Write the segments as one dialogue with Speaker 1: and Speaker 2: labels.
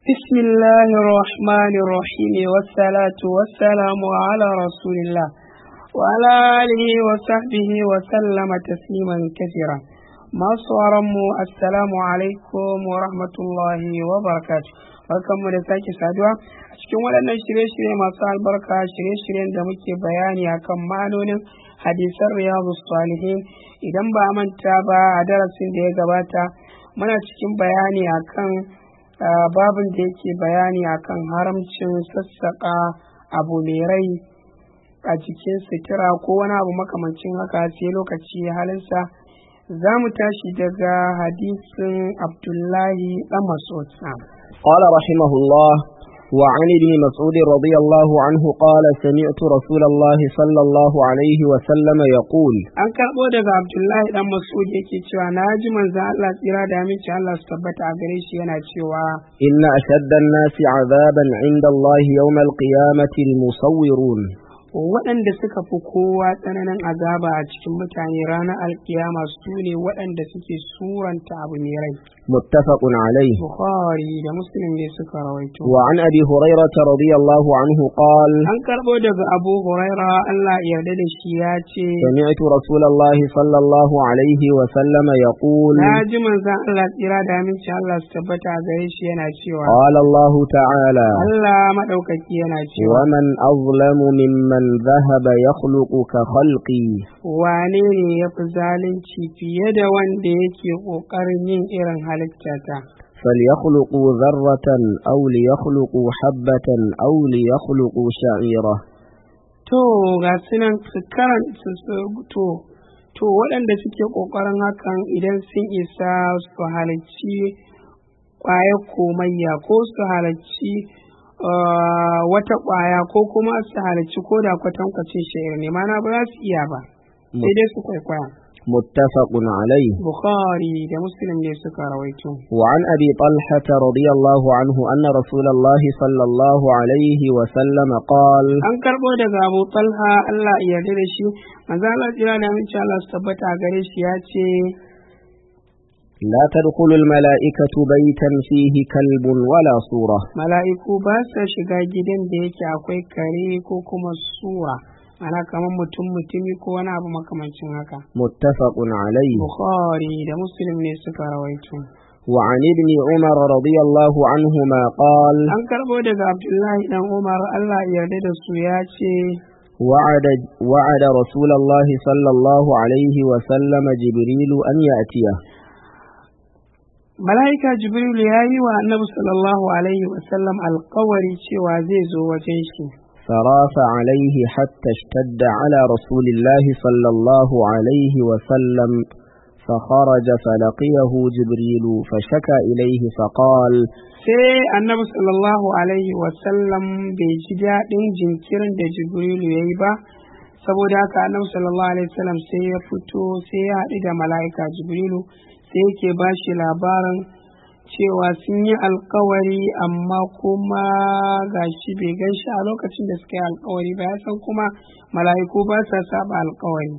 Speaker 1: بسم الله الرحمن الرحيم والصلاة والسلام على رسول الله وعلى آله وصحبه وسلم تسليما كثيرا masu mu assalamu alaikum wa rahmatullahi wa barakatu barkanmu da sake saduwa a cikin waɗannan shirye-shirye masu albarka shirye-shiryen da muke bayani akan ma'anonin hadisan riyadu salihin idan ba a manta ba a darasin da ya gabata muna cikin bayani akan babin da yake bayani akan haramcin sassaƙa abu mai rai a cikin sutura ko wani abu makamancin haka sai lokaci halinsa za mu tashi daga hadisin abdullahi ɗan mas'ud
Speaker 2: قال رحمه الله وعن ابن مسعود رضي الله عنه قال سمعت رسول الله صلى الله عليه وسلم يقول
Speaker 1: an karɓo daga abdullahi ɗan mas'ud yake cewa na ji manzo Allah tsira da aminci Allah su tabbata a gare shi yana cewa
Speaker 2: إن أشد الناس عذابا عند الله يوم القيامة المصورون
Speaker 1: waɗanda suka fi kowa tsananin azaba a cikin mutane ranar alkiyama su ne waɗanda suke suranta abu mai rai
Speaker 2: متفق عليه
Speaker 1: bukhari da muslim ne suka rawaito
Speaker 2: وعن أبي هريرة رضي الله عنه قال
Speaker 1: an karɓo daga abu huraira Allah ya yarda da shi ya ce
Speaker 2: سمعت رسول الله صلى الله عليه وسلم يقول
Speaker 1: na ji manzon Allah tsira da aminci Allah su tabbata a gare shi yana cewa
Speaker 2: قال الله تعالى
Speaker 1: Allah maɗaukaki yana cewa
Speaker 2: ومن أظلم ممن ذهب يخلق كخلقي
Speaker 1: wane ne ya fi zalunci fiye da wanda yake ƙoƙarin yin irin halittata
Speaker 2: فليخلقوا ذرة أو ليخلقوا حبة أو ليخلقوا شعيرة
Speaker 1: to ga sunan su karanta su to to waɗanda suke ƙoƙarin hakan idan sun isa su halarci ƙwayar komayya ko su halarci uh, wata ƙwaya ko kuma su halarci ko da kwatankwacin shayar ne mana ba za su iya ba sai dai su kwaikwaya
Speaker 2: متفق عليه
Speaker 1: bukhari da muslim ne suka rawaito
Speaker 2: وعن أبي طلحة رضي الله عنه أن رسول الله صلى الله عليه وسلم قال
Speaker 1: an karɓo daga abu talha allah ya yarda da shi manzo Allah jira da aminci Allah su tabbata a gare shi ya ce
Speaker 2: لا تدخل الملائكة بيتا فيه كلب ولا صورة
Speaker 1: mala'iku ba sa shiga gidan da yake akwai kare ko kuma sura ana kamar mutum mutumi ko wani abu makamancin haka
Speaker 2: متفق عليه
Speaker 1: bukhari da muslim ne suka rawaito
Speaker 2: وعن ابن عمر رضي الله عنهما قال
Speaker 1: an karɓo daga abdullahi dan umar allah ya yarda da su ya ce
Speaker 2: وعد, وعد رسول الله صلى الله عليه وسلم جبريل أن يأتيه
Speaker 1: mala'ika jibril ya yi wa annabi sallallahu alaihi wasallam alkawari cewa zai zo wajen shi
Speaker 2: فراف عليه حتى اشتد على رسول الله صلى الله عليه وسلم فخرج فلقيه جبريل فشكى إليه فقال
Speaker 1: sai annabi sallallahu alaihi wasallam bai ji daɗin jinkirin da jibrilu ya yi ba saboda haka annabi sallallahu alaihi wasallam sai ya fito sai ya haɗu da mala'ika jibrilu sai yake ba shi labarin cewa sun yi alkawari amma kuma gashi bai gan shi a lokacin da suka yi alkawari ba ya san kuma mala'iku ba sa saba alkawari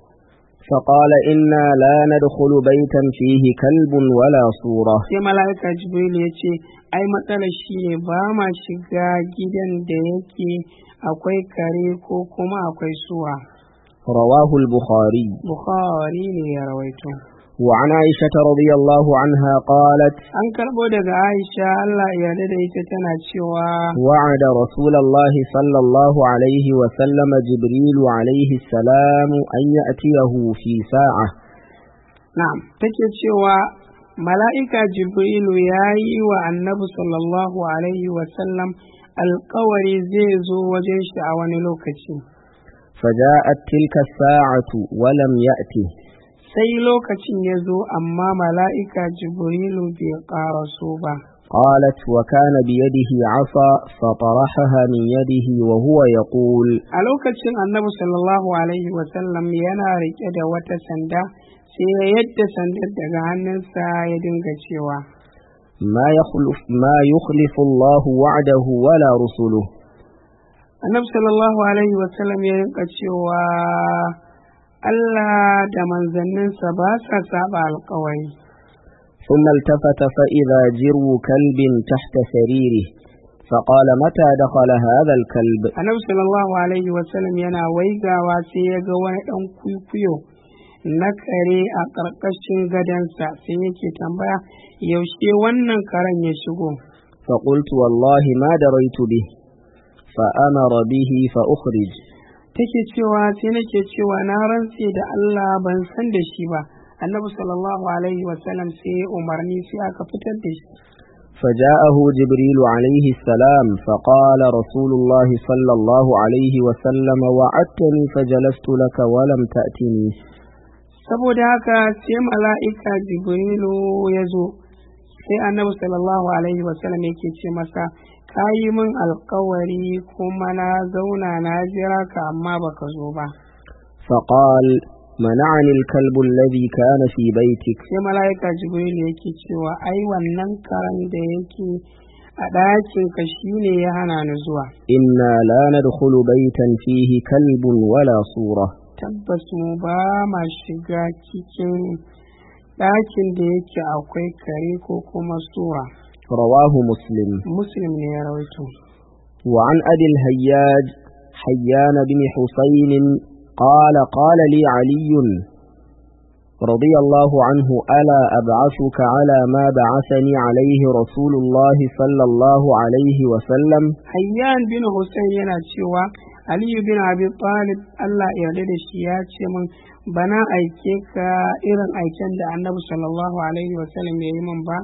Speaker 2: فقال إنا لا ندخل بيتا فيه كلب ولا صورة
Speaker 1: sai mala'ika jibril ya ce ai matsalar shi ne ba ma shiga gidan da yake akwai kare ko kuma akwai suwa
Speaker 2: رواه البخاري
Speaker 1: bukhari ne ya rawaito
Speaker 2: وعن عائشة رضي الله عنها قالت
Speaker 1: an karbo daga aisha allah ya yarda da ita tana cewa
Speaker 2: وعد رسول الله صلى الله عليه وسلم جبريل عليه السلام أن يأتيه في ساعة
Speaker 1: na'am take cewa mala'ika jibrilu ya yi wa annabi sallallahu alaihi wasallam alkawari zai zo wajen shi a wani lokaci
Speaker 2: فجاءت تلك الساعة ولم يأته
Speaker 1: sai lokacin ya zo amma mala'ika jibrilu bai ƙaraso ba
Speaker 2: قالت وكان بيده عصا فطرحها من يده وهو يقول
Speaker 1: a lokacin annabi sallallahu alaihi wasallam yana riƙe da wata sanda sai ya yadda sandar daga hannunsa ya dinga cewa
Speaker 2: ما يخلف ما يخلف الله وعده ولا رسله
Speaker 1: annabi sallallahu alaihi wasallam ya rinka cewa Allah da manzanninsa ba sa saba alkawari
Speaker 2: ثم التفت فإذا جرو كلب تحت سريره فقال متى دخل هذا الكلب
Speaker 1: annabi sallallahu alaihi wasallam yana waigawa sai ya ga wani ɗan kwikwiyo na kare a ƙarƙashin gadonsa sai yake tambaya yaushe wannan karen ya shigo
Speaker 2: فقلت والله ما دريت به فأمر به فأخرج
Speaker 1: take cewa sai nake cewa na rantse da Allah ban san da shi ba annabi sallallahu alaihi wasallam sai ya umarni sai aka fitar da shi
Speaker 2: فجاءه جبريل عليه السلام فقال رسول الله صلى الله عليه وسلم وعدتني فجلست لك ولم تأتني
Speaker 1: saboda haka sai mala'ika jibrilu ya zo sai annabi sallallahu alaihi wasallam yake ce masa ka yi min alkawari kuma na zauna na jira ka amma baka zo ba
Speaker 2: فقال منعني الكلب الذي كان في بيتك
Speaker 1: sai mala'ika jibrilu yake cewa ai wannan karan da yake a ɗakin ka shine ya hana ni zuwa
Speaker 2: إنا لا ندخل بيتا فيه كلب ولا صورة
Speaker 1: tabbas mu ba ma shiga cikin ɗakin da yake akwai kare ko kuma sura
Speaker 2: رواه مسلم
Speaker 1: muslim ne ya rawaito
Speaker 2: وعن أبي الهياج حيان بن حسين قال قال لي علي رضي الله عنه ألا أبعثك على ما بعثني عليه رسول الله صلى الله عليه وسلم
Speaker 1: hayyan bin hussein yana cewa aliyu bin abi talib allah ya yarda da shi ya ce min bana aike ka irin aiken da annabi sallallahu alaihi wasallam ya yi min ba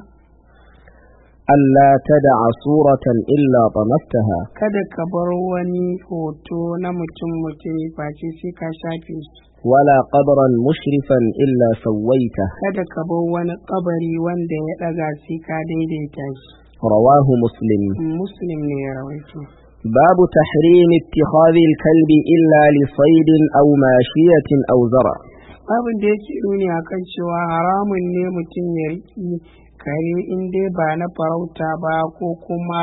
Speaker 2: ألا تدع صورة إلا طمستها
Speaker 1: kada ka bar wani hoto na mutum mutumi face sai ka shafe shi
Speaker 2: ولا قبرا مشرفا إلا سويته
Speaker 1: kada ka bar wani kabari wanda ya ɗaga sai ka daidaita shi
Speaker 2: رواه مسلم
Speaker 1: muslim ne ya rawaito
Speaker 2: باب تحريم اتخاذ الكلب إلا لصيد أو ماشية أو زرع
Speaker 1: abin da yake nuni akan cewa haramun ne mutum ya riƙi kare in dai ba na farauta ba ko kuma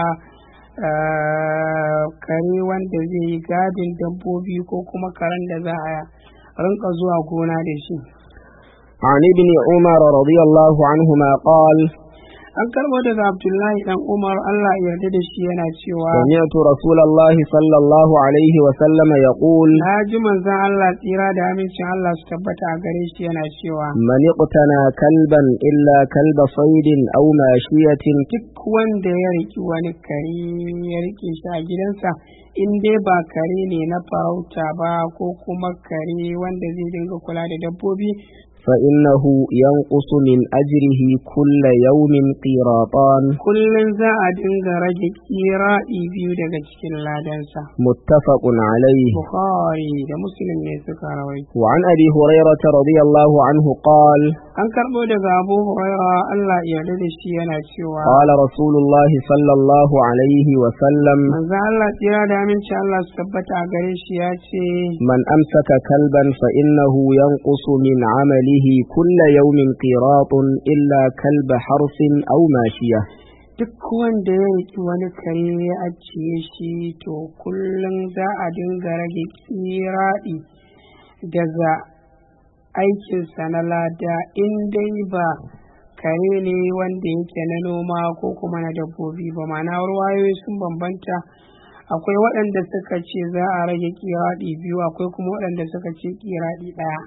Speaker 1: ah, kare wanda zai yi gadin dabbobi ko kuma karen da za a rinka zuwa gona da shi
Speaker 2: عن ابن عمر رضي الله عنهما قال
Speaker 1: an karɓo daga abdullahi dan umar allah ya yarda da shi yana cewa
Speaker 2: سمعت رسول الله صلى الله عليه وسلم يقول
Speaker 1: na ji manzon allah tsira da amincin allah su tabbata a gare shi yana cewa
Speaker 2: من اقتنى كلبا إلا كلب صيد أو ماشية
Speaker 1: duk wanda ya riki wani kare ya rike shi a gidansa in dai ba kare ne na farauta ba ko kuma kare wanda zai dinga kula da dabbobi
Speaker 2: فإنه ينقص من أجره كل يوم قيراطان
Speaker 1: kullum za a dinga rage kiraɗi biyu daga cikin ladansa
Speaker 2: متفق عليه
Speaker 1: bukhari da muslim ne suka rawaito
Speaker 2: وعن أبي هريرة رضي الله عنه قال
Speaker 1: an karɓo daga abu huraira allah ya yarda da shi yana cewa
Speaker 2: قال رسول الله صلى الله عليه وسلم
Speaker 1: manzo allah tsira da aminci allah su tabbata a gare shi ya ce
Speaker 2: من أمسك كلبا فإنه ينقص من عمله كل يوم قيراط إلا كلب حرس أو ماشية
Speaker 1: duk wanda ya riki wani kare ya ajiye shi to kullum za a dinga rage kiraɗi daga aikinsa na lada in dai ba kare ne wanda yake na noma ko kuma na dabbobi ba ma'ana ruwayoyi sun bambanta akwai waɗanda suka ce za a rage kiraɗi biyu akwai kuma waɗanda suka ce kiraɗi ɗaya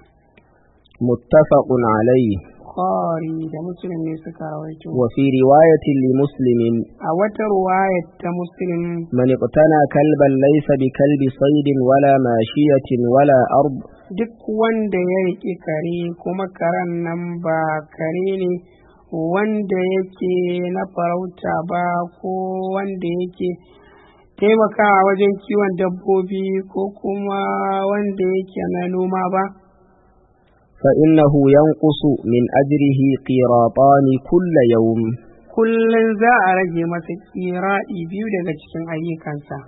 Speaker 2: متفق عليه
Speaker 1: Bukhari da Muslim ne suka rawaito
Speaker 2: وفي رواية لمسلم
Speaker 1: a wata ruwayar ta Muslim
Speaker 2: من اقتنى كلبا ليس بكلب صيد ولا ماشية ولا أرض
Speaker 1: duk wanda ya riƙe kare kuma karen nan ba kare ne wanda yake na farauta ba ko wanda yake taimakawa wajen kiwon dabbobi ko kuma wanda yake na noma ba
Speaker 2: فإنه ينقص من أجره قيراطان كل يوم
Speaker 1: kullum za a rage masa kiraɗi biyu daga cikin ayyukansa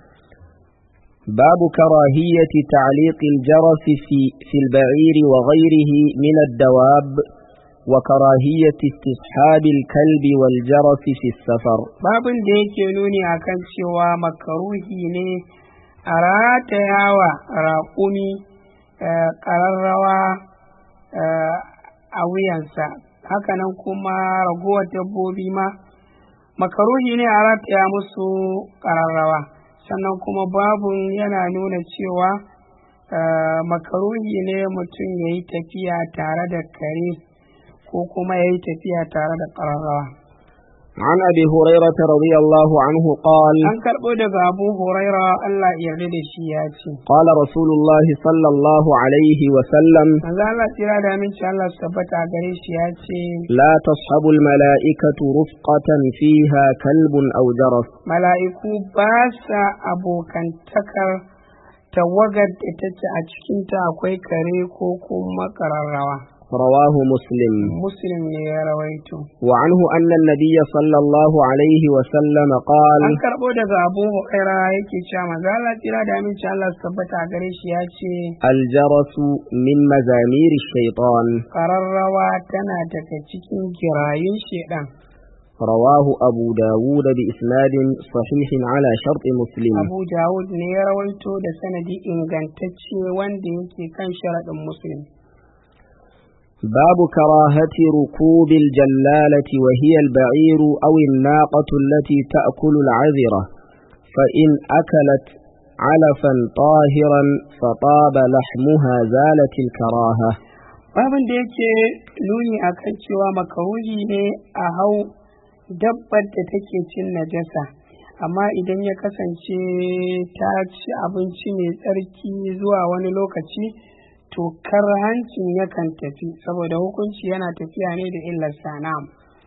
Speaker 2: باب كراهية تعليق الجرس في, في البعير وغيره من الدواب وكراهية استصحاب الكلب والجرس في السفر
Speaker 1: babin da yake nuni akan cewa makaruhi ne a ratayawa raƙumi eh, ƙararrawa eh, a wuyansa hakanan kuma ragowar dabbobi ma makaruhi ne a rataya musu ƙararrawa sannan kuma babun yana nuna cewa eh, makaruhi ne mutum ya yi tafiya tare da kare ko kuma ya yi tafiya tare da ƙararrawa
Speaker 2: عن أبي هريرة رضي الله عنه قال
Speaker 1: an karɓo daga abu huraira allah ya yarda da shi ya ce
Speaker 2: قال رسول الله صلى الله عليه وسلم
Speaker 1: manzo allah tsira da aminci allah su tabbata a gare shi ya ce
Speaker 2: لا تصحب الملائكة رفقة فيها كلب أو جرس
Speaker 1: mala'iku ba sa abokantakar tawagar da take a cikinta akwai kare ko kuma ƙararrawa
Speaker 2: رواه مسلم
Speaker 1: muslim ne ya rawaito
Speaker 2: وعنه أن النبي صلى الله عليه وسلم قال
Speaker 1: an karɓo daga abu huraira yake cewa manzo Allah tsira da aminci Allah su tabbata a gare shi ya ce
Speaker 2: الجرس من مزامير الشيطان
Speaker 1: ƙararrawa tana daga cikin girayun shedan
Speaker 2: رواه أبو داود بإسناد صحيح على شرط مسلم
Speaker 1: abu dawud ne ya rawaito da sanadi ingantacce wanda yake kan sharaɗin muslim
Speaker 2: باب كراهة ركوب الجلالة وهي البعير أو الناقة التي تأكل العذرة فإن أكلت علفا طاهرا فطاب لحمها زالت الكراهة
Speaker 1: babin da yake nuni a kan cewa makaruhi ne a hau dabbar da take cin najasa amma idan ya kasance ta ci abinci mai tsarki zuwa wani lokaci to hancin yakan tafi saboda hukunci yana tafiya ne da illar sana'am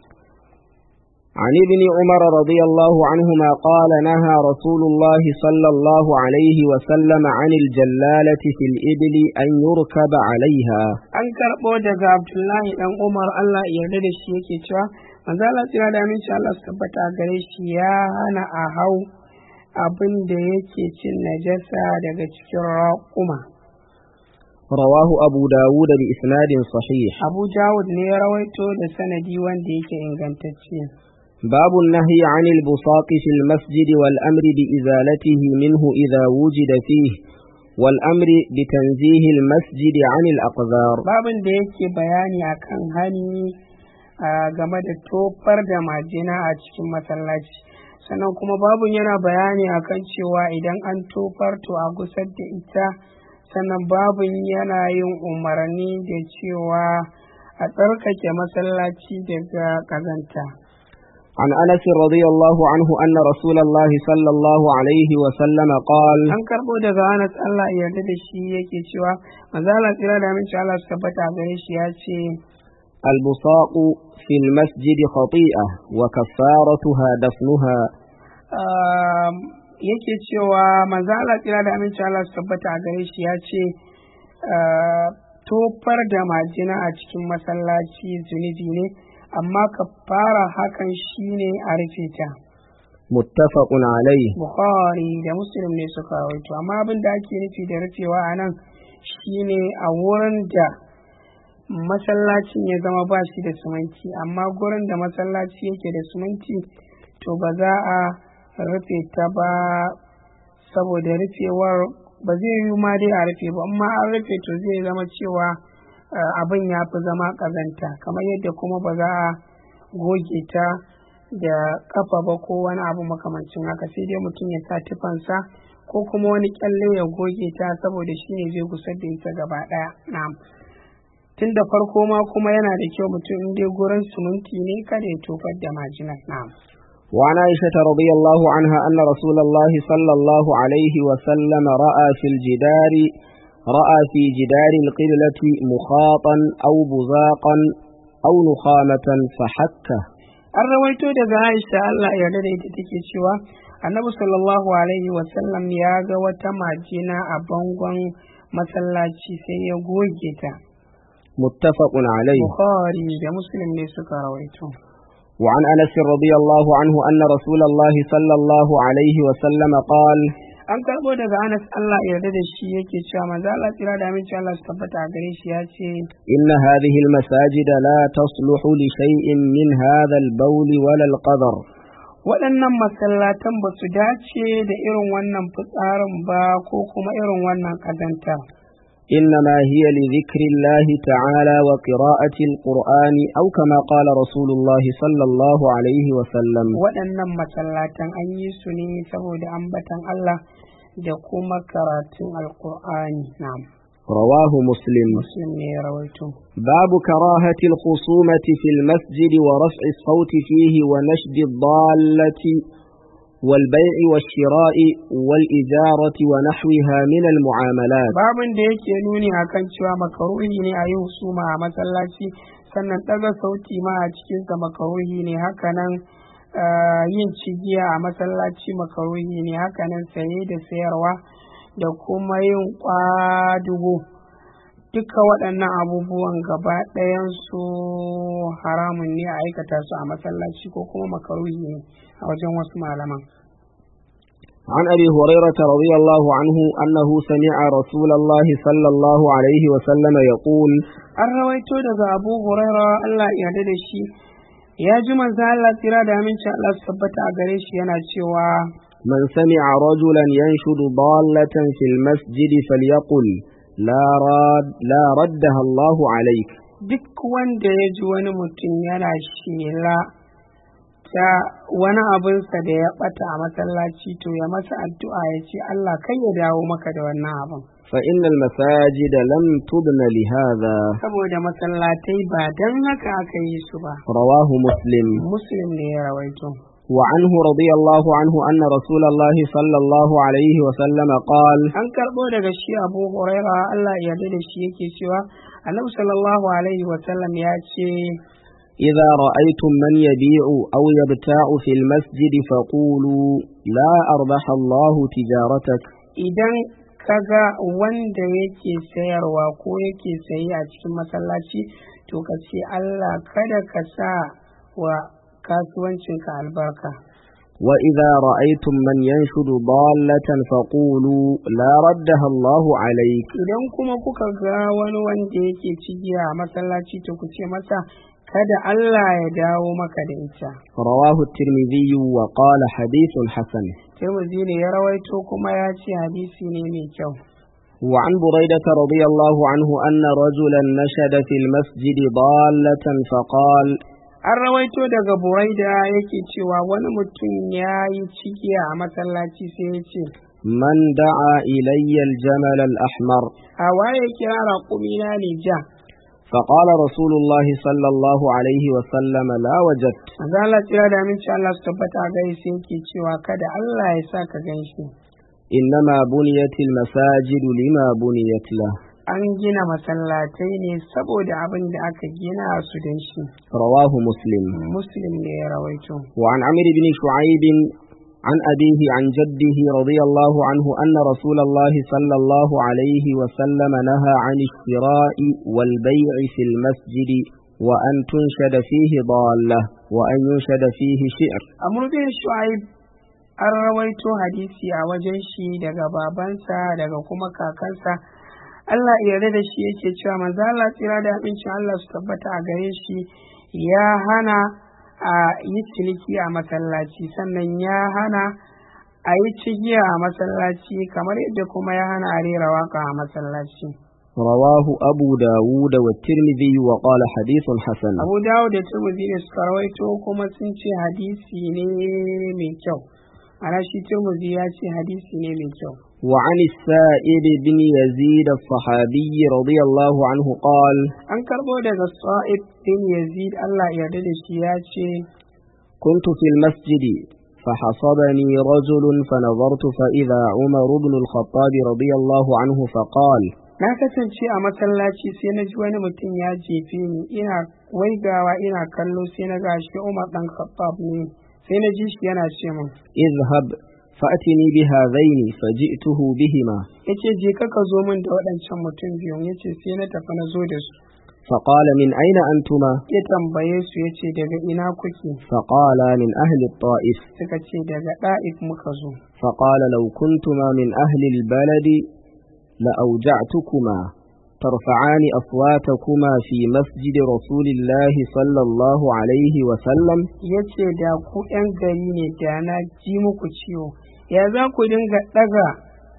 Speaker 2: عن ابن عمر رضي الله عنهما قال نهى رسول الله صلى الله عليه وسلم عن الجلالة في الإبل أن يركب عليها
Speaker 1: an karɓo daga abdullahi dan umar allah ya yarda da shi yake cewa manzo Allah tsira da aminci Allah su tabbata a gare shi ya hana a hau abin da yake cin najasa daga cikin raƙuma
Speaker 2: رواه أبو داود بإسناد صحيح
Speaker 1: abu dawud ne ya rawaito da sanadi wanda yake ingantacce
Speaker 2: باب النهي عن البساط في المسجد والأمر بإزالته منه إذا وجد فيه والأمر بتنزيه المسجد عن الأقذار
Speaker 1: babin da yake bayani akan hani a game da tofar da majina a cikin masallaci sannan kuma babin yana bayani akan cewa idan an tofar to a gusar da ita sannan babin yana yin umarni da cewa a tsarkake masallaci daga kazanta
Speaker 2: عن أنس رضي الله عنه أن رسول الله صلى الله عليه وسلم قال
Speaker 1: an karɓo daga anas allah ya yarda da shi yake cewa manzala tsira da aminci allah su tabbata a gare shi ya ce
Speaker 2: البصاق في المسجد خطيئة وكفارتها دفنها
Speaker 1: um, yake cewa manzo Allah tsira da aminci Allah su tabbata a gare shi ya ce uh, tofar da majina a cikin masallaci zunubi ne amma ka fara hakan shine a rufe ta
Speaker 2: متفق عليه
Speaker 1: Bukhari da Muslim ne suka rawaito amma abin da ake nufi da rufewa a nan shine a wurin da masallacin ya zama ba shi da suminti amma gurin da masallaci yake da suminti to ba za a rufe ta ba saboda rufewar ba zai yi ma dai a rufe ba amma an rufe to zai zama cewa eh, abin ya fi zama ƙazanta kamar yadda kuma ba za a goge ta da kafa ba ko wani abu makamancin haka sai dai mutum ya sa tufansa ko kuma wani kyalle ya goge ta saboda shi ne zai gusar da ita gaba ɗaya na'am tun da farko ma kuma yana da kyau mutum in dai gurin suminti ne kada ya tofar da majinar na'am
Speaker 2: وعن عائشة رضي الله عنها أن رسول الله صلى الله عليه وسلم رأى في الجدار رأى في جدار القبلة مخاطا أو بزاقا أو نخامة فحكه
Speaker 1: an rawaito daga Aisha Allah ya yarda da ita take cewa Annabi sallallahu alaihi wasallam ya ga wata majina a bangon masallaci sai ya goge ta
Speaker 2: متفق عليه
Speaker 1: Bukhari da Muslim ne suka rawaito
Speaker 2: وعن أنس رضي الله عنه أن رسول الله صلى الله عليه وسلم قال
Speaker 1: an karbo daga Anas Allah ya yarda da shi yake cewa manzo Allah tsira da aminci Allah su tabbata a gare shi ya ce
Speaker 2: إن هذه المساجد لا تصلح لشيء من هذا البول ولا القدر
Speaker 1: waɗannan masallatan ba su dace da irin wannan fitsarin ba ko kuma irin wannan ƙazantar
Speaker 2: إنما هي لذكر الله تعالى وقراءة القرآن أو كما قال رسول الله صلى الله عليه وسلم
Speaker 1: waɗannan masallatan an yi su ne saboda ambatan Allah da kuma karatun alkur'ani na'am
Speaker 2: رواه مسلم
Speaker 1: muslim ne ya rawaito
Speaker 2: باب كراهة الخصومة في المسجد ورفع الصوت فيه ونشد الضالة والبيع والشراء والإجارة ونحوها من المعاملات
Speaker 1: babin da yake nuni akan cewa makaruhi ne a yi husuma a masallaci sannan ɗaga sauti ma a cikinsa makaruhi ne hakanan ah, yin cigiya a masallaci makaruhi ne hakanan saye da sayarwa da kuma yin kwadugo duka waɗannan abubuwan gaba ɗayansu haramun ne a aikata su a masallaci ko kuma makaruhi ne a wajen wasu malaman
Speaker 2: عن أبي هريرة رضي الله عنه أنه سمع رسول الله صلى الله عليه وسلم يقول
Speaker 1: an rawaito daga abu huraira Allah ya yarda da shi ya ji manzo Allah tsira da aminci Allah su tabbata a gare shi yana cewa
Speaker 2: من سمع رجلا ينشد ضالة في المسجد فليقل لا راد لا ردها الله عليك
Speaker 1: duk wanda ya ji wani mutum yana shela ta wani abinsa da ya bata a masallaci to ya masa addu'a ya ce Allah kai ya dawo maka da wannan abin
Speaker 2: فإن المساجد لم تبن لهذا
Speaker 1: saboda masallatai ba don haka aka yi su ba
Speaker 2: رواه مسلم
Speaker 1: muslim ne ya rawaito
Speaker 2: وعنه رضي الله عنه أن رسول الله صلى الله عليه وسلم قال
Speaker 1: an karɓo daga shi abu huraira Allah ya yarda da shi yake cewa annabi sallallahu alaihi wasallam ya ce
Speaker 2: إذا رأيتم من يبيع أو يبتاع في المسجد فقولوا لا أربح الله تجارتك
Speaker 1: idan kaga wanda yake sayarwa ko yake sayi a cikin masallaci to ka ce Allah kada ka sa wa kasuwancinka albarka
Speaker 2: وإذا رأيتم من ينشد ضالة فقولوا لا ردها الله عليك
Speaker 1: idan kuma kuka ga wani wanda yake cigiya a masallaci to ku ce masa kada Allah ya dawo maka da ita
Speaker 2: رواه الترمذي وقال حديث حسن
Speaker 1: Tirmidhi ne ya rawaito kuma ya ce hadisi ne mai kyau
Speaker 2: وعن بريدة رضي الله عنه أن رجلا نشد في المسجد ضالة فقال
Speaker 1: an rawaito daga buraida yake cewa wani mutum ya yi cigiya a masallaci sai ya ce
Speaker 2: من دعا إلي الجمل الأحمر
Speaker 1: a waye kira raƙumina ne ja
Speaker 2: فقال رسول الله صلى الله عليه وسلم لا وجدت
Speaker 1: Manzo Allah tsira da aminci Allah su tabbata a gare sai yake cewa kada Allah ya sa ka gan shi
Speaker 2: إنما بنيت المساجد لما بنيت له
Speaker 1: an gina masallatai ne saboda abin da aka gina su don shi
Speaker 2: رواه مسلم
Speaker 1: muslim ne ya rawaito
Speaker 2: وعن عمرو بن شعيب عن أبيه عن جده رضي الله عنه أن رسول الله صلى الله عليه وسلم نهى عن الشراء والبيع في المسجد وأن تنشد فيه ضالة وأن ينشد فيه شعر
Speaker 1: amr bin shu'aib an rawaito hadisi a wajen shi daga babansa daga kuma kakansa Allah ya yarda da shi yake cewa manzo Allah tsira da abincin Allah su tabbata a gare shi ya hana a yi ciniki a masallaci sannan ya hana a yi cigiya a masallaci kamar yadda kuma ya hana a rera waka a masallaci
Speaker 2: رواه أبو داود والترمذي وقال حديث حسن
Speaker 1: abu dawo da turmuzi ne suka rawaito kuma sun ce hadisi ne mai kyau ana shi turmuzi ya ce hadisi ne mai kyau
Speaker 2: وعن السائب بن يزيد الصحابي رضي الله عنه قال
Speaker 1: an karbo daga sa'id bin yazid Allah ya yarda da shi ya ce
Speaker 2: كنت في المسجد فحصبني رجل فنظرت فإذا عمر بن الخطاب رضي الله عنه فقال
Speaker 1: na kasance a masallaci sai na ji wani mutum ya jefe ni ina waigawa ina kallo sai na gashi Umar dan Khattab ne sai na ji shi yana ce min
Speaker 2: اذهب فأتني بهذين فجئته بهما
Speaker 1: yace je ka ka zo min da waɗancan mutum biyun yace sai na tafi na zo da su
Speaker 2: فقال من أين أنتما
Speaker 1: ya tambaye su yace daga ina kuke
Speaker 2: فقال من أهل الطائف
Speaker 1: suka ce daga ɗa'if muka zo
Speaker 2: فقال لو كنتما من أهل البلد لأوجعتكما ترفعان أصواتكما في مسجد رسول الله صلى الله عليه وسلم
Speaker 1: yace da ku 'yan gari ne da na ji muku ciwo ya za ku dinga ɗaga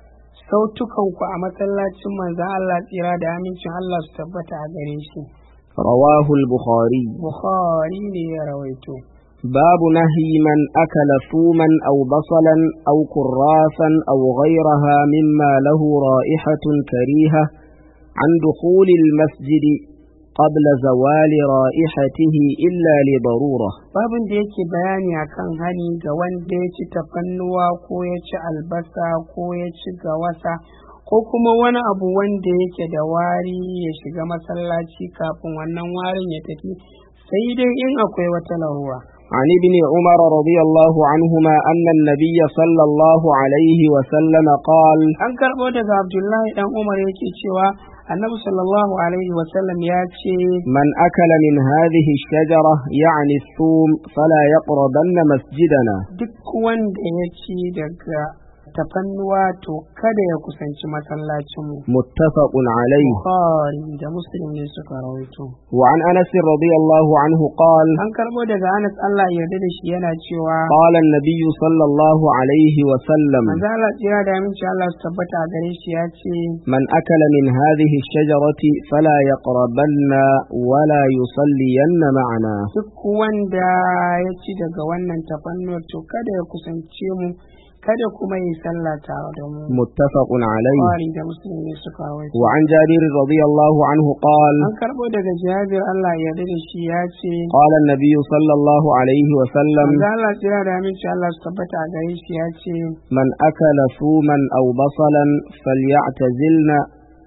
Speaker 1: sautukanku a masallacin manzan Allah tsira da amincin Allah su tabbata a gare shi
Speaker 2: رواه البخاري
Speaker 1: Bukhari ne ya rawaito
Speaker 2: باب نهي من أكل ثوما أو بصلا أو كرافا أو غيرها مما له رائحة كريهة عن دخول المسجد قبل زوال رائحته إلا لضرورة
Speaker 1: babin da yake bayani akan hani ga wanda ya ci tafannuwa ko ya ci albasa ko ya ci gawasa ko kuma wani abu wanda yake da wari ya shiga masallaci kafin wannan warin ya tafi sai dai in akwai wata larura
Speaker 2: عن ابن عمر رضي الله عنهما أن النبي صلى الله عليه وسلم قال
Speaker 1: an karɓo daga abdullahi dan umar yake cewa annabi sallallahu alaihi wasallam ya ce
Speaker 2: من أكل من هذه الشجرة يعني الثوم فلا يقربن مسجدنا
Speaker 1: duk wanda ya ci daga tafannuwa to kada ya kusanci masallacinmu
Speaker 2: متفق عليه
Speaker 1: bukhari da muslim ne suka rawaito
Speaker 2: وعن أنس رضي الله عنه قال
Speaker 1: an karɓo daga anas allah ya yarda da shi yana cewa
Speaker 2: قال النبي صلى الله عليه وسلم
Speaker 1: manzo Allah tsira da aminci Allah su tabbata a gare shi ya ce
Speaker 2: من أكل من هذه الشجرة فلا يقربن ولا يصلين معنا
Speaker 1: duk wanda ya ci daga wannan tafannuwar to kada ya kusance mu kada kuma yi sallah tare da mu
Speaker 2: متفق عليه
Speaker 1: Bukhari da muslim ne suka rawaito
Speaker 2: وعن جابر رضي الله عنه قال
Speaker 1: an karɓo daga jabir Allah ya yarda da shi ya ce
Speaker 2: قال النبي صلى الله عليه وسلم
Speaker 1: manzo Allah tsira da aminci Allah su tabbata a gare shi ya ce
Speaker 2: من أكل ثوما أو بصلا فليعتزلنا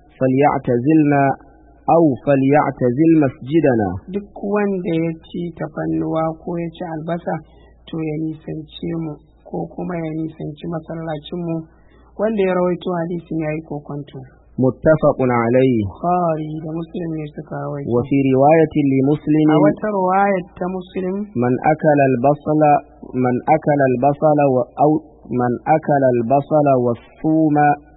Speaker 2: فليعتزلنا أو فليعتزل مسجدنا
Speaker 1: duk wanda ya ci tafannuwa ko ya ci albasa to ya nisance mu ko kuma ya nisanci masallacinmu wanda ya rawaito hadisin ya yi kokonto
Speaker 2: متفق عليه
Speaker 1: Bukhari da Muslim ne suka rawaito
Speaker 2: وفي رواية لمسلم
Speaker 1: a wata riwayar ta Muslim
Speaker 2: من أكل البصل من أكل البصل و أو من أكل البصل والثوم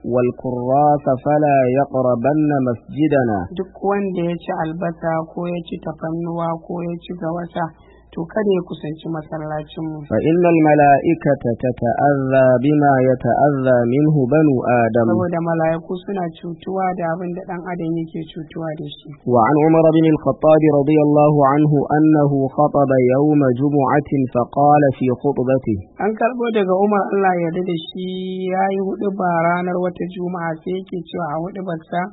Speaker 2: والكراث فلا يقربن مسجدنا
Speaker 1: duk wanda ya ci albasa ko ya ci tafannuwa ko ya ci gawasa to kada ya kusanci masallacinmu
Speaker 2: فإن الملائكة تتأذى بما يتأذى منه بنو آدم
Speaker 1: saboda mala'iku suna cutuwa da abin da ɗan adam yake cutuwa da shi
Speaker 2: وعن عمر بن الخطاب رضي الله عنه أنه خطب يوم جمعة فقال في خطبته
Speaker 1: an karɓo daga umar allah ya yarda da shi ya yi hudu ba ranar wata juma'a sai yake cewa a hudu barsa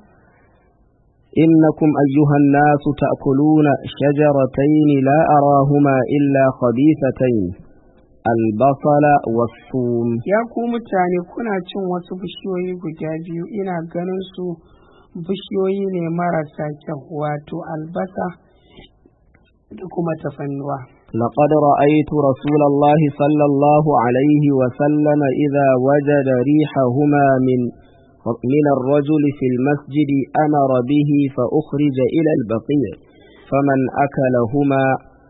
Speaker 2: إنكم أيها الناس تأكلون شجرتين لا أراهما إلا خبيثتين البصل والثوم
Speaker 1: ya ku mutane kuna cin wasu bishiyoyi guda biyu ina ganin su bishiyoyi ne marasa kyau wato albasa da kuma tafannuwa
Speaker 2: لقد رأيت رسول الله صلى الله عليه وسلم إذا وجد ريحهما من من الرجل في المسجد أمر به فأخرج إلى البقيع فمن أكلهما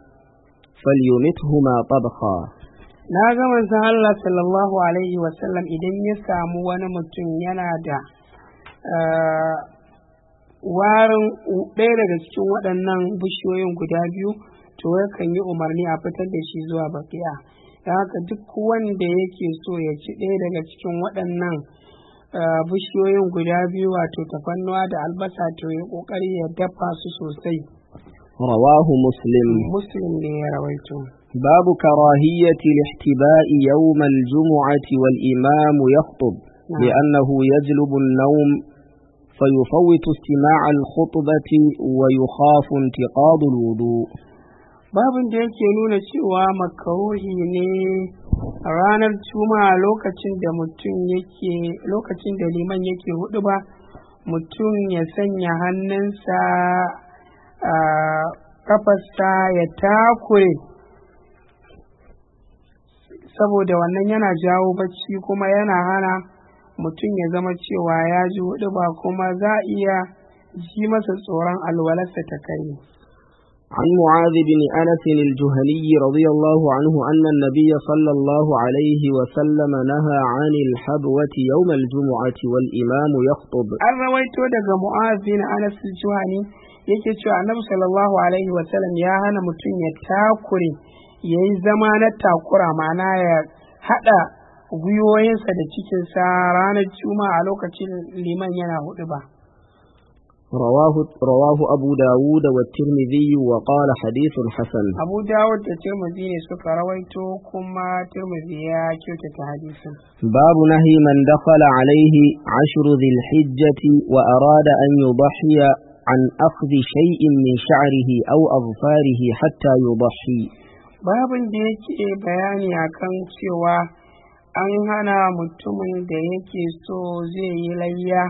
Speaker 2: فليمتهما طبخا
Speaker 1: na ga manzon Allah sallallahu alaihi wasallam idan ya samu wani mutum yana da eh, warin ɗaya daga cikin waɗannan bishiyoyin guda biyu to yakan yi umarni a fitar da shi zuwa bakiya da haka duk wanda yake so ya ci ɗaya daga cikin waɗannan eh, bishiyoyin guda biyu wato tafannuwa da albasa to ya ƙoƙari ya dafa su sosai
Speaker 2: رواه مسلم
Speaker 1: muslim ne ya rawaito
Speaker 2: باب كراهية الاحتباء يوم الجمعة والإمام يخطب
Speaker 1: نعم.
Speaker 2: لأنه يجلب النوم فيفوت استماع الخطبة ويخاف انتقاض الوضوء
Speaker 1: babin da yake nuna cewa makaruhi ne ranar juma'a lokacin da mutum yake lokacin da liman yake hudu ba mutum ya sanya hannunsa a kafarsa ya takure saboda wannan yana jawo bacci kuma yana hana mutum ya zama cewa ya ji hudu ba kuma za a iya ji masa tsoron alwalarsa ta kai
Speaker 2: عن معاذ بن أنس الجهني رضي الله عنه أن النبي صلى الله عليه وسلم نهى عن الحبوة يوم الجمعة والإمام يخطب
Speaker 1: an rawaito daga mu'az bin anas juhani yake cewa annabi sallallahu alaihi wasallam ya hana mutum ya takure ya yi zama na takura ma'ana ya haɗa gwiwoyinsa da cikinsa ranar juma'a a lokacin liman yana hudu ba
Speaker 2: رواه, رواه أبو داود والترمذي وقال حديث حسن
Speaker 1: abu dawud da tirmidhi ne suka rawaito kuma tirmidhi ya kyautata hadisin
Speaker 2: باب نهي من دخل عليه عشر ذي الحجة وأراد أن يضحي عن أخذ شيء من شعره أو أظفاره حتى يضحي
Speaker 1: babin da yake bayani akan cewa an hana mutumin da yake so zai yi layya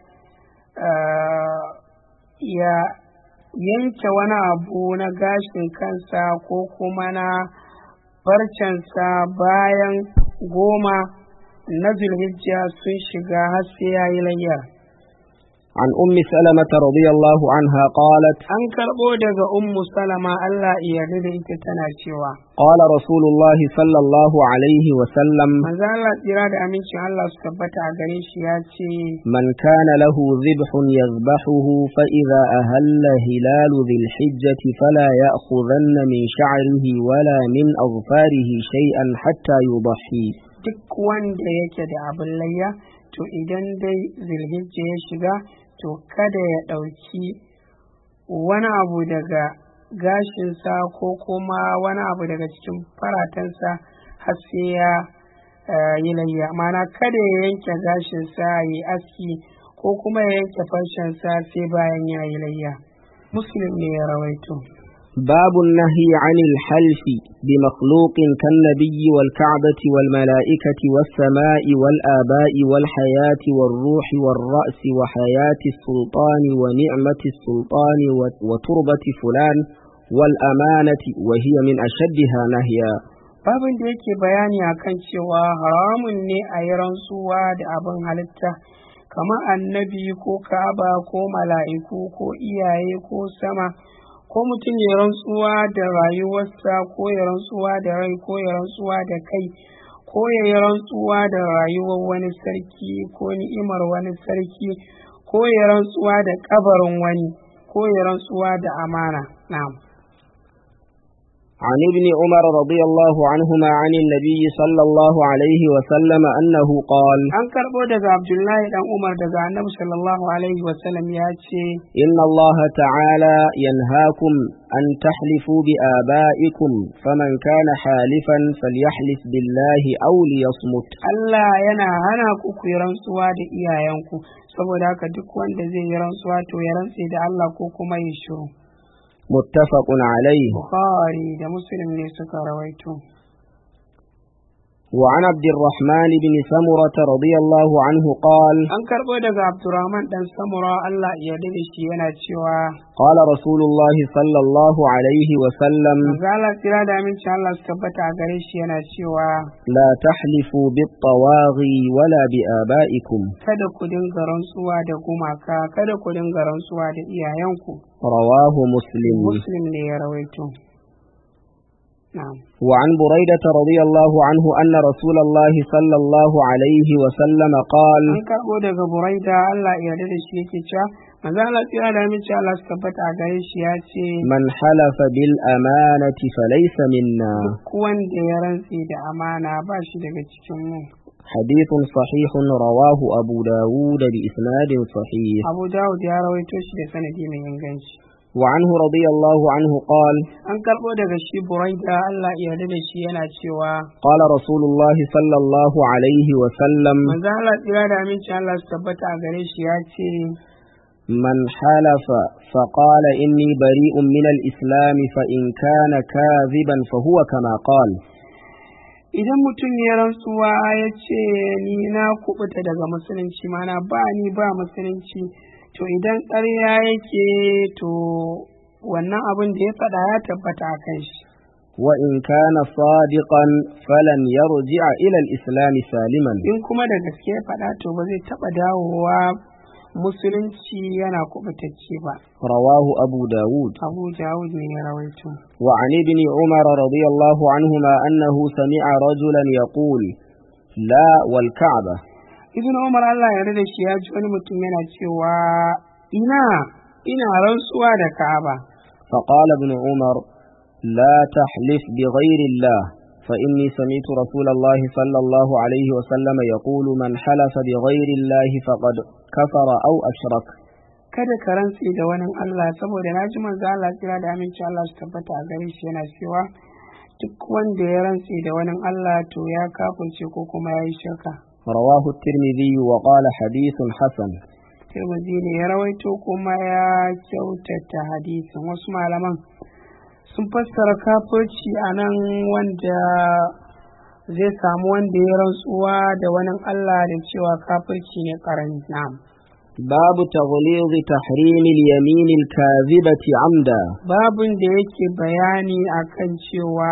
Speaker 1: ah, ya yanke wani abu na gashin kansa ko kuma na farcensa bayan goma na zulhijja sun shiga har sai ya yi layyar
Speaker 2: عن أم سلمة رضي الله عنها قالت
Speaker 1: an karɓo daga ummu salama allah iya da ita tana cewa
Speaker 2: قال رسول الله صلى الله عليه وسلم
Speaker 1: manzo allah tsira da amincin allah su tabbata a gare shi ya ce
Speaker 2: من كان له ذبح يذبحه فإذا أهل هلال ذي الحجة فلا يأخذن من شعره ولا من أظفاره شيئا حتى يضحي
Speaker 1: duk wanda yake da abin layya to idan dai zulhijja ya shiga to kada ya ɗauki wani abu daga gashinsa ko kuma wani abu daga cikin faratansa har sai ya eh, yi layya mana kada ya yanke gashinsa ya yi aski ko kuma ya yanke farshensa sai bayan ya yi layya muslim ne ya rawaito
Speaker 2: باب النهي عن الحلف بمخلوق كالنبي والكعبة والملائكة والسماء والآباء والحياة والروح والرأس وحياة السلطان ونعمة السلطان و- وتربة فلان والأمانة وهي من أشدها نهيا
Speaker 1: babin da yake bayani akan cewa haramun ne a yi rantsuwa da abin halitta kamar annabi ko ka'aba ko mala'iku ko iyaye ko sama ko mutum ya rantsuwa da rayuwarsa ko ya rantsuwa da rai ko ya rantsuwa da kai ko ya yi rantsuwa da rayuwar wani sarki ko ni'imar wani sarki ko ya rantsuwa da kabarin wani ko ya rantsuwa da amana na'am
Speaker 2: عن ابن عمر رضي الله عنهما عن النبي صلى الله عليه وسلم أنه قال
Speaker 1: an karɓo daga abdullahi dan umar daga annabi sallallahu alaihi wasallam ya ce
Speaker 2: إن الله تعالى ينهاكم أن تحلفوا بآبائكم فمن كان حالفا فليحلف بالله أو ليصمت
Speaker 1: Allah yana hana ku ku yi rantsuwa da iyayenku saboda haka duk wanda zai yi rantsuwa to ya rantse da Allah ko kuma ya shiru
Speaker 2: متفق عليه
Speaker 1: Bukhari da Muslim ne suka rawaito
Speaker 2: وعن عبد الرحمن بن سمرة رضي الله عنه قال
Speaker 1: an karɓo daga Abdurrahman dan Samura Allah ya yarda da shi yana cewa
Speaker 2: قال رسول الله صلى الله عليه وسلم
Speaker 1: manzo Allah tsira da aminci Allah su tabbata a gare shi yana cewa
Speaker 2: لا تحلفوا بالطواغي ولا بآبائكم
Speaker 1: kada ku dinga rantsuwa da gumaka kada ku dinga rantsuwa da iyayenku
Speaker 2: رواه مسلم
Speaker 1: Muslim ne ya rawaito na'am
Speaker 2: وعن بريدة رضي الله عنه أن رسول الله صلى الله عليه وسلم قال
Speaker 1: an karɓo daga buraida Allah ya yarda da shi yake cewa manzo Allah tsira da aminci Allah su tabbata a gare shi ya ce
Speaker 2: من حلف بالأمانة فليس منا
Speaker 1: duk wanda ya rantse da amana ba shi daga cikin mu
Speaker 2: حديث صحيح رواه أبو داود بإسناد صحيح
Speaker 1: Abu Dawud ya rawaito shi da sanadi mai inganci
Speaker 2: وعنه رضي الله عنه قال
Speaker 1: an karɓo daga shi buraida Allah ya yarda da shi yana cewa
Speaker 2: قال رسول الله صلى الله عليه وسلم
Speaker 1: manzo Allah tsira da aminci Allah su tabbata a gare shi ya ce
Speaker 2: من حلف فقال إني بريء من الإسلام فإن كان كاذبا فهو كما قال
Speaker 1: idan mutum ya rantsuwa ya ce ni na kubuta daga musulunci mana ba ni ba musulunci to idan ƙarya yake to wannan abin da ya faɗa ya tabbata a kan shi
Speaker 2: وإن كان صادقا فلن يرجع إلى الإسلام سالما
Speaker 1: in kuma da gaske ya faɗa to ba zai taɓa dawowa musulunci yana kubutacce ba
Speaker 2: رواه أبو داود
Speaker 1: abu jawud ne ya rawaito
Speaker 2: وعن ابن عمر رضي الله عنهما أنه سمع رجلا يقول لا والكعبة
Speaker 1: ibn umar allah ya da shi ya ji wani mutum yana cewa ina ina rantsuwa da ka'aba
Speaker 2: فقال ابن عمر لا تحلف بغير الله فإني سمعت رسول الله صلى الله عليه وسلم يقول من حلف بغير الله فقد كفر أو أشرك
Speaker 1: kada ka rantse da wani Allah saboda na ji manzo Allah kira da aminci Allah su tabbata a gare shi yana cewa duk wanda ya rantse da wani Allah to ya kafirce ko kuma ya yi shirka
Speaker 2: رواه الترمذي وقال حديث حسن
Speaker 1: Tirmidhi ne ya rawaito kuma ya kyautata hadisin wasu malaman sun fassara kafirci a nan wanda zai samu wanda ya rantsuwa da wani Allah da cewa kafirci ne karami na'am
Speaker 2: باب تغليظ تحريم اليمين الكاذبة عمدا
Speaker 1: babin da yake bayani akan cewa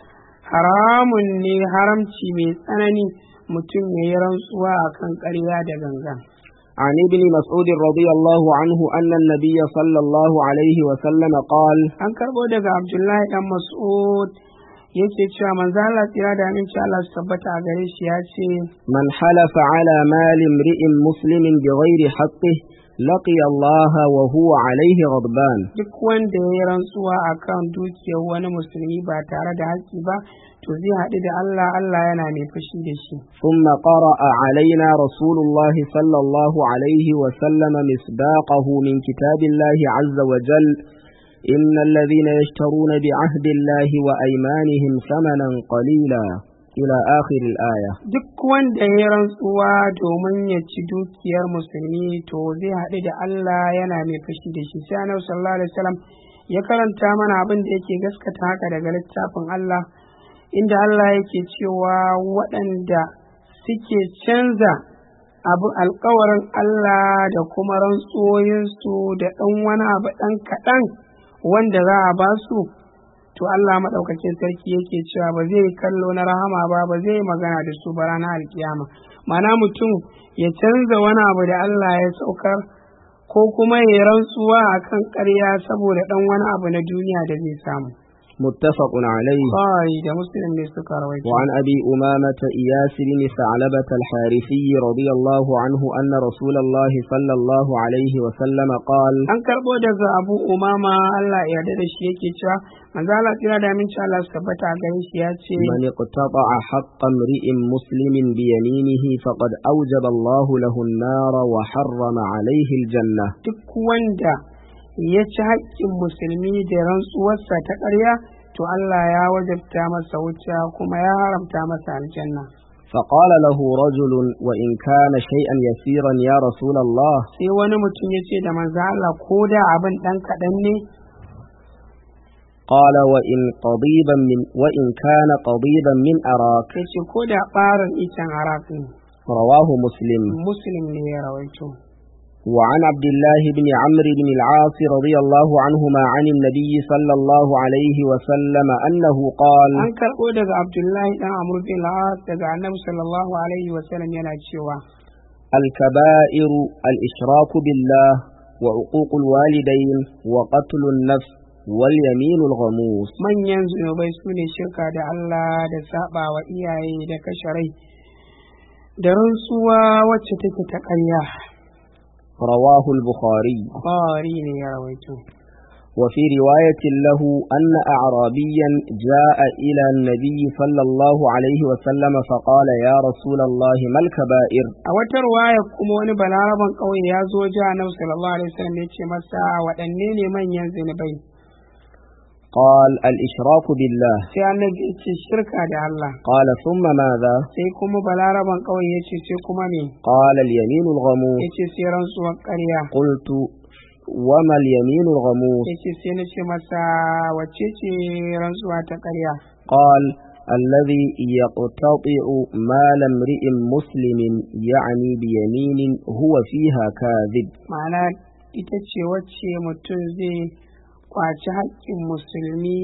Speaker 1: haramun ne haramci mai tsanani mutum ya yi rantsuwa akan ƙarya da gangan
Speaker 2: عن ابن مسعود رضي الله عنه أن النبي صلى الله عليه وسلم قال
Speaker 1: an karɓo daga abdullahi dan mas'ud yake cewa manzo Allah tsira da aminci Allah su tabbata a gare shi ya ce
Speaker 2: من حلف على مال امرئ مسلم بغير حقه لقي الله وهو عليه غضبان
Speaker 1: duk wanda ya yi rantsuwa akan dukiyar wani musulmi ba tare da haƙƙi ba to zai haɗu da Allah Allah yana mai fushi da shi
Speaker 2: ثم قرأ علينا رسول الله صلى الله عليه وسلم مصداقه من كتاب الله عز وجل إن الذين يشترون بعهد الله وأيمانهم ثمنا قليلا إلى آخر الآية
Speaker 1: duk wanda ya yi rantsuwa domin ya ci dukiyar musulmi to zai haɗu da Allah yana mai fushi da shi sai annabi sallallahu alaihi wasallam ya karanta mana abin da yake gaskata haka daga littafin Allah inda Allah yake cewa waɗanda suke canza abu alkawarin Allah da kuma rantsoyinsu da ɗan wani abu ɗan kaɗan wanda za a ba su to Allah maɗaukakin sarki yake cewa ba zai kallo na rahama ba ba zai magana da su ba ranar alkiyama mana mutum ya canza wani abu da Allah ya saukar ko kuma ya rantsuwa akan ƙarya saboda ɗan wani abu na duniya da zai samu
Speaker 2: متفق عليه
Speaker 1: Bukhari da Muslim ne suka rawaito.
Speaker 2: وعن أبي أمامة إياس بن ثعلبة الحارثي رضي الله عنه أن رسول الله صلى الله عليه وسلم قال
Speaker 1: An karɓo daga Abu Umama Allah ya yarda da shi yake cewa manzo Allah tsira da aminci Allah su tabbata a gare shi ya ce
Speaker 2: من اقتطع حق امرئ مسلم بيمينه فقد أوجب الله له النار وحرم عليه الجنة
Speaker 1: duk wanda ya ci haƙƙin musulmi da rantsuwarsa ta ƙarya to Allah ya wajabta masa wuta kuma ya haramta masa aljanna.
Speaker 2: فقال له رجل وإن كان شيئا يسيرا يا رسول الله
Speaker 1: Sai wani mutum ya ce da manzo Allah ko da abin ɗan kaɗan ne
Speaker 2: قال وإن قضيبا من وإن كان قضيبا من أراك
Speaker 1: ya ce ko da ɓarin icen arak ne
Speaker 2: رواه مسلم
Speaker 1: Muslim ne ya rawaito.
Speaker 2: وعن عبد الله بن عمرو بن العاص رضي الله عنهما عن النبي صلى الله عليه وسلم أنه قال
Speaker 1: An karɓo daga Abdullahi ɗan Amr bin Al-As daga Annabi sallallahu alaihi wa sallam yana cewa
Speaker 2: الكبائر الإشراك بالله وعقوق الوالدين وقتل النفس واليمين الغموس
Speaker 1: manyan zunubai su ne shirka da Allah da saba wa iyaye da kashe rai da rantsuwa wacce take ta ƙarya.
Speaker 2: رواه البخاري
Speaker 1: Bukhari ne ya rawaito.
Speaker 2: وفي رواية له أن أعرابيا جاء إلى النبي صلى الله عليه وسلم فقال يا رسول الله ما الكبائر
Speaker 1: A wata ruwaya kuma wani balaraban ƙauye ya zo ji Annabi sallallahu alaihi wasallam ya ce masa waɗanne ne manyan zunubai.
Speaker 2: قال الإشراك بالله
Speaker 1: Sai Annabi ya ce shirka da Allah.
Speaker 2: قال ثم ماذا
Speaker 1: Sai kuma balaraban ƙauye ya ce sai kuma me?
Speaker 2: قال اليمين الغموس
Speaker 1: Ya ce sai rantsuwar ƙarya.
Speaker 2: قلت وما اليمين الغموس
Speaker 1: Ya ce sai na ce masa wacce ce rantsuwa ta ƙarya.
Speaker 2: قال الذي يقتطع مال امرئ مسلم يعني بيمين هو فيها كاذب
Speaker 1: Ma'ana ita ce wacce mutum zai kwaci haƙƙin musulmi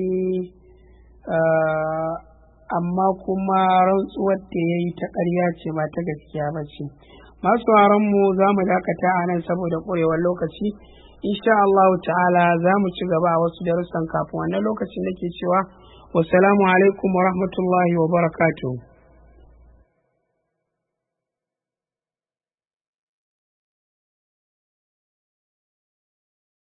Speaker 1: ah, amma kuma rantsuwar da ya yi ta ƙarya ce ba ta gaskiya ba ce. Masu mu za mu dakata a nan saboda ƙwarewar lokaci. Insha Allah ta'ala za mu ci gaba a wasu darussan kafin wannan lokacin nake cewa wassalamu alaikum wa rahmatullahi wa barakatuh.